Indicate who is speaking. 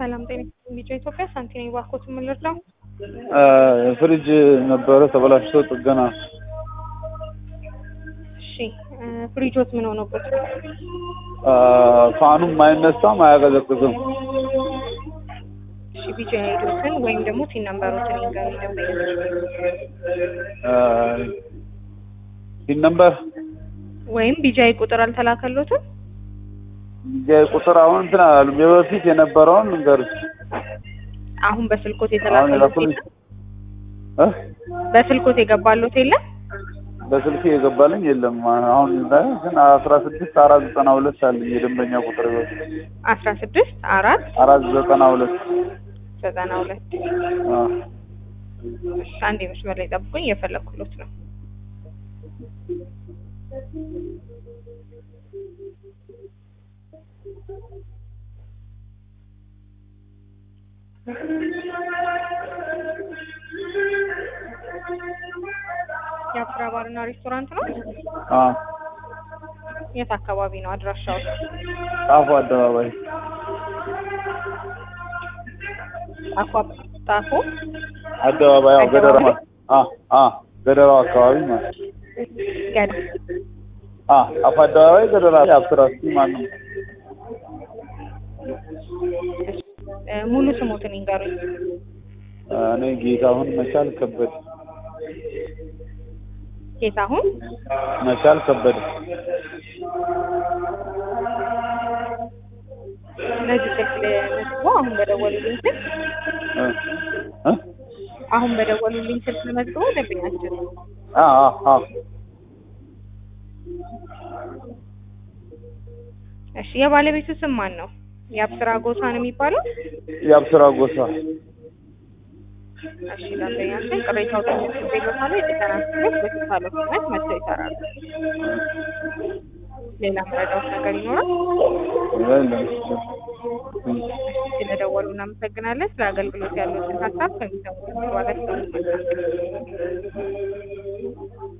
Speaker 1: ሰላም ጤና ቢጫ ኢትዮጵያ ሳንቲ ነኝ። ባኮት የምንረዳው
Speaker 2: ፍሪጅ ነበረ ተበላሽቶ ጥገና።
Speaker 1: እሺ ፍሪጆት ምን ሆኖበት?
Speaker 2: ፋኑም አይነሳም አያቀዘቅዝም።
Speaker 1: እሺ ቢጫ ሄዱትን ወይም ደግሞ ቲን ነምበሮትን ይንገሩ ደንበኛ
Speaker 2: ሲን ነምበር
Speaker 1: ወይም ቢጃይ ቁጥር አልተላከሎትም?
Speaker 2: ቁጥር አሁን እንትን አላሉም። የበፊት የነበረውን ልንገርሽ።
Speaker 1: አሁን በስልኮት
Speaker 2: አሁን
Speaker 1: የተላከሎት
Speaker 2: የላኩልኝ
Speaker 1: የለም?
Speaker 2: እ
Speaker 1: በስልኮት የገባሎት የለም?
Speaker 2: በስልክ የገባልኝ የለም። አሁን ላይ ግን አስራ ስድስት አራት ዘጠና ሁለት አለኝ የደንበኛ ቁጥር በፊት
Speaker 1: አስራ ስድስት አራት
Speaker 2: አራት ዘጠና ሁለት
Speaker 1: ዘጠና ሁለት አንድ መስመር ላይ ጠብቁኝ፣ እየፈለኩሎት ነው። የአፍራ ባርና ሬስቶራንት ነው። የት አካባቢ ነው አድራሻው?
Speaker 2: ጣፎ አደባባይ
Speaker 1: ጣፎ ጣፎ
Speaker 2: አደባባይ ያው ገደራ ማለት አ አ ገደራው አካባቢ ማለት
Speaker 1: ገድ
Speaker 2: አ ጣፎ አደባባይ ገደራ አብስራስቲ ማለት ነው።
Speaker 1: እ ሙሉ ስሞትን ይንገሩኝ።
Speaker 2: እኔ ጌታሁን መቻል ከበደ
Speaker 1: ጌታሁን
Speaker 2: መቻል ከበደ
Speaker 1: እነዚህ ስልክ ለመዝግቦ አሁን በደወሉልኝ ስልክ
Speaker 2: እ እ
Speaker 1: አሁን በደወሉልኝ ስልክ ለመዝግቦ ደንበኛችን
Speaker 2: አ አ አ
Speaker 1: እሺ የባለቤቱ ስም ማን ነው? የአብስራ ጎሳ ነው የሚባለው?
Speaker 2: የአብስራ ጎሳ
Speaker 1: እሺ ደንበኛችን ቅሬታው ተመልሶ ቤሎታል የጥገና ክፍሎች በተሳለ ፍጥነት መጥተው ይሰራሉ። ሌላ መረዳት ነገር ይኖራል?
Speaker 2: የለም።
Speaker 1: ስለደወሉ እናመሰግናለን። ስለ አገልግሎት ያሉትን ሀሳብ ከሚሰሙት በኋላ